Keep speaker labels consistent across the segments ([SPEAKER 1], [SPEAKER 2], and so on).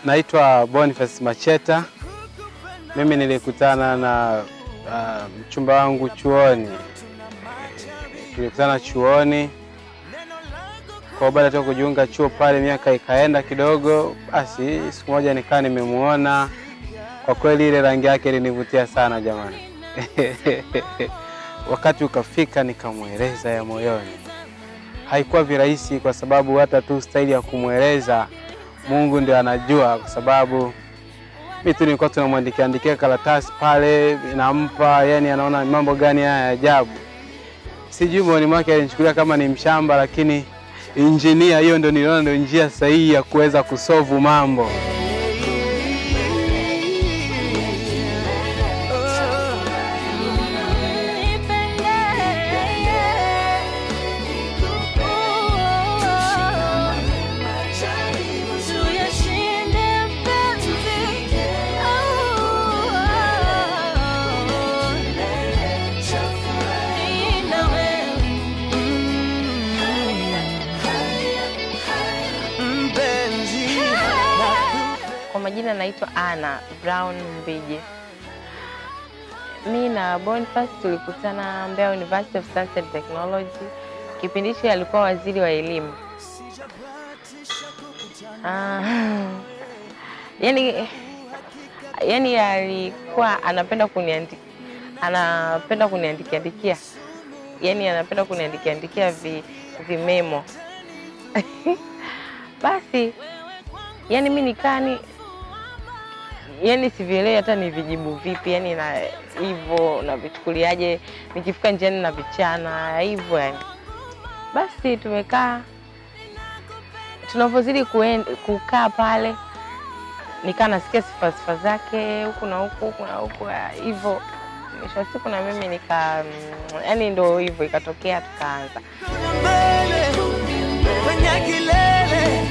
[SPEAKER 1] Naitwa Boniface Macheta. Mimi nilikutana na uh, mchumba wangu chuoni, tulikutana chuoni kwa baada tu kujiunga chuo pale, miaka ikaenda kidogo, basi siku moja nikaa nimemuona. Kwa kweli ile rangi yake ilinivutia sana jamani. Wakati ukafika nikamweleza ya moyoni. Haikuwa virahisi kwa sababu hata tu staili ya kumweleza Mungu ndio anajua, kwa sababu mimi tu nilikuwa tunamwandikia andikia karatasi pale, nampa yani, anaona mambo gani haya ya ajabu. Sijui moyoni mwake alinichukulia kama ni mshamba, lakini injinia, hiyo ndio niliona ndio njia sahihi ya kuweza kusolve mambo.
[SPEAKER 2] Kwa majina naitwa Anna Brown Mbije. Mi na Boniface tulikutana Mbeya University of Science and Technology. Kipindi hicho alikuwa waziri wa elimu. Ah, yani, yani alikuwa anapenda kuniandi, anapenda kuniandikia andikia, yani anapenda kuniandikia andikia vi, vimemo basi yani mi nikani yani sivielewi hata ni vijibu vipi yani na hivyo navichukuliaje nikifika njiani na vichana hivyo yani basi tumekaa tunavyozidi kuen- kukaa pale nikaa nasikia sifa sifa zake huku na huku huku na huku ah, hivyo mwisho wa siku na mimi nika mm, yani ndo hivyo ikatokea tukaanza
[SPEAKER 3] mbele kwenye kilele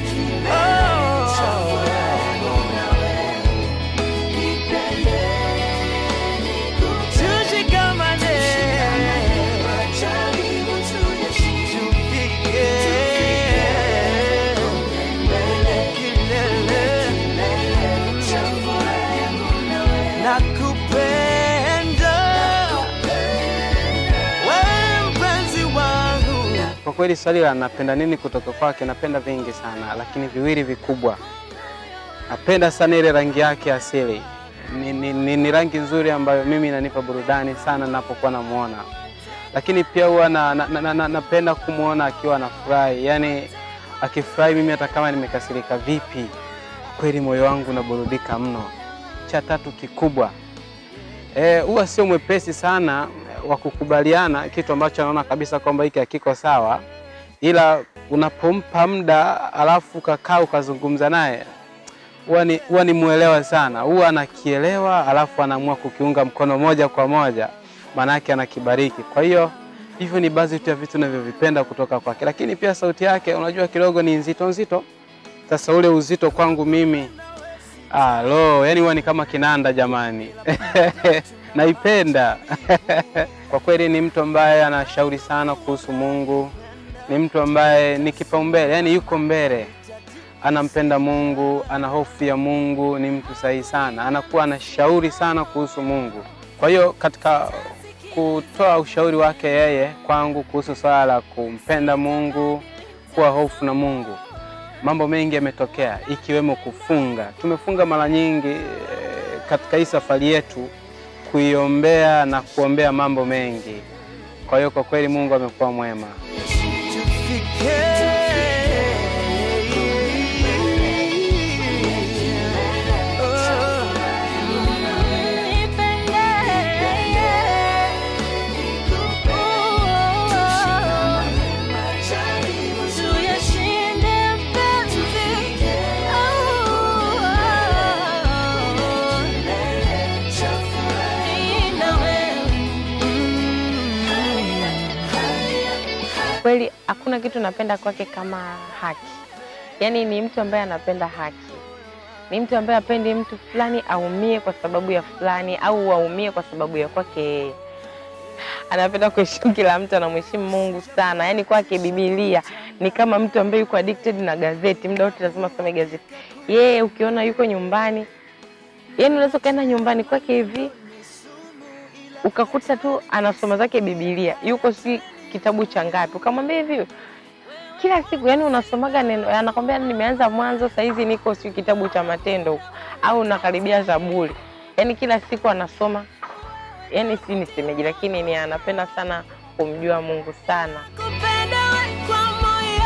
[SPEAKER 3] tushikamane tufike kilele nakupenda wewe mpenzi wangu
[SPEAKER 1] Kwa kweli swali la napenda nini kutoka kwake, napenda vingi sana, lakini viwili vikubwa. Napenda sana ile rangi yake asili, ni, ni, ni, ni rangi nzuri ambayo mimi inanipa burudani sana ninapokuwa namuona, lakini pia huwa na, na, na, na, napenda kumwona akiwa anafurahi, yani akifurahi, mimi hata kama nimekasirika vipi, kwa kweli moyo wangu unaburudika mno. Cha tatu kikubwa Eh, huwa sio mwepesi sana eh, wa kukubaliana kitu ambacho anaona kabisa kwamba hiki hakiko sawa, ila unapompa muda alafu ukakaa ukazungumza naye huwa ni, huwa ni mwelewa sana, huwa anakielewa alafu anaamua kukiunga mkono moja kwa moja, maanake anakibariki. Kwa hiyo hivyo ni baadhi tu ya vitu navyovipenda kutoka kwake, lakini pia sauti yake unajua kidogo ni nzito nzito. Sasa ule uzito kwangu mimi Ah, lo, yani huwa ni kama kinanda jamani. Naipenda. Kwa kweli ni mtu ambaye anashauri sana kuhusu Mungu. Ni mtu ambaye ni kipaumbele, yani yuko mbele. Anampenda Mungu, ana hofu ya Mungu, ni mtu sahihi sana. Anakuwa anashauri sana kuhusu Mungu. Kwa hiyo katika kutoa ushauri wake yeye kwangu kuhusu swala la kumpenda Mungu, kuwa hofu na Mungu, mambo mengi yametokea ikiwemo kufunga. Tumefunga mara nyingi eh, katika hii safari yetu kuiombea na kuombea mambo mengi. Kwa hiyo kwa kweli Mungu amekuwa mwema.
[SPEAKER 3] tufike
[SPEAKER 2] kweli hakuna kitu napenda kwake kama haki. Yaani ni mtu ambaye anapenda haki, ni mtu ambaye apendi mtu fulani aumie kwa sababu ya fulani au aumie kwa sababu ya kwake yeye. anapenda kuheshimu kila mtu, anamheshimu Mungu sana. Yaani kwake Biblia ni kama mtu ambaye yuko addicted na gazeti, muda wote lazima asome gazeti. Yeye ukiona yuko nyumbani, yaani unaweza ukaenda nyumbani kwake hivi ukakuta tu anasoma zake Biblia, yuko si kitabu cha ngapi, ukamwambia hivi kila siku yani unasomaga neno, anakwambia nimeanza Mwanzo, saizi niko si kitabu cha Matendo huko, au nakaribia Zaburi. Yani kila siku anasoma, yani si nisemeje, lakini ni anapenda sana kumjua Mungu sana.
[SPEAKER 3] Kupenda we kwa moyo.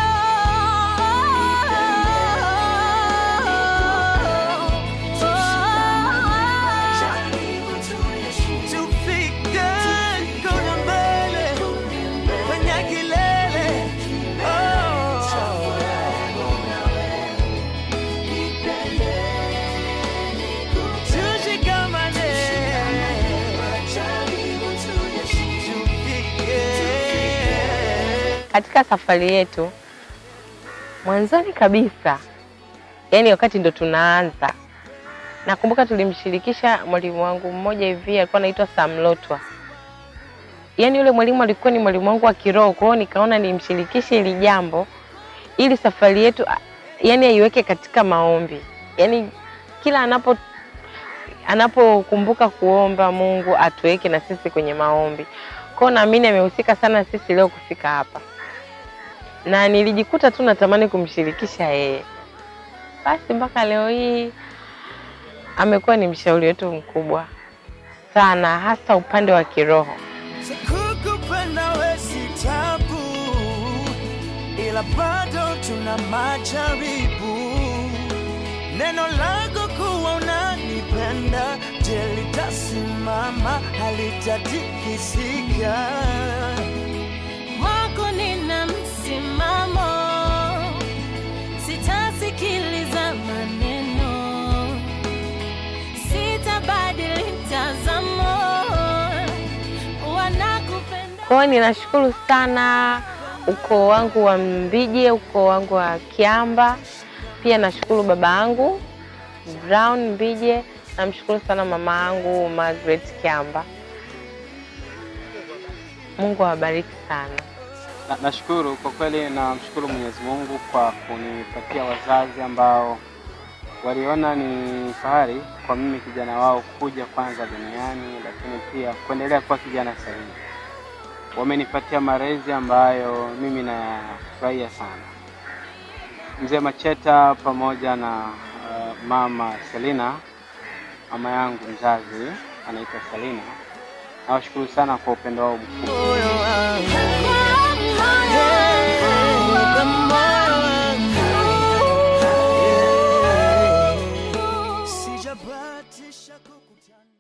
[SPEAKER 3] Tufike kuna mbele kwenye kilele. Oh. Tushikamane. Tufike.
[SPEAKER 2] Katika safari yetu mwanzoni kabisa, yani wakati ndo tunaanza, nakumbuka tulimshirikisha mwalimu wangu mmoja hivi, alikuwa anaitwa Sam Lotwa. Yani yule mwalimu alikuwa ni mwalimu wangu wa kiroho, kwa hiyo nikaona nimshirikishe hili jambo ili safari yetu a- yani aiweke katika maombi, yani kila anapo anapokumbuka kuomba Mungu atuweke na sisi kwenye maombi. Kwa hiyo naamini amehusika sana sisi leo kufika hapa, na nilijikuta tu natamani kumshirikisha yeye. Basi mpaka leo hii amekuwa ni mshauri wetu mkubwa sana, hasa upande wa kiroho.
[SPEAKER 3] Kukupenda we si tabu, ila bado tuna majaribu. Neno lako kuwa unanipenda, je, litasimama? Halitatikisika.
[SPEAKER 4] Kwako nina msimamo, sitasikiliza maneno, sitabadili mtazamo, wanakupenda
[SPEAKER 2] Kwa hiyo ninashukuru sana ukoo wangu wa Mbije, ukoo wangu wa Kiamba. Pia nashukuru baba yangu Brown Mbije, namshukuru sana mama yangu Margaret Kiamba. Mungu awabariki sana.
[SPEAKER 1] Na- Nashukuru kwa kweli, namshukuru Mwenyezi Mungu kwa kunipatia wazazi ambao waliona ni fahari kwa mimi kijana wao kuja kwanza duniani, lakini pia kuendelea kuwa kijana sahihi. Wamenipatia malezi ambayo mimi nayafurahia sana. Mzee Macheta pamoja na uh, mama Selina, mama yangu mzazi anaitwa Selina, nawashukuru sana kwa upendo wao mkubwa.
[SPEAKER 3] Moyo wangu,
[SPEAKER 4] moyo
[SPEAKER 3] kwa moyo wangu, sijabahatisha kukutana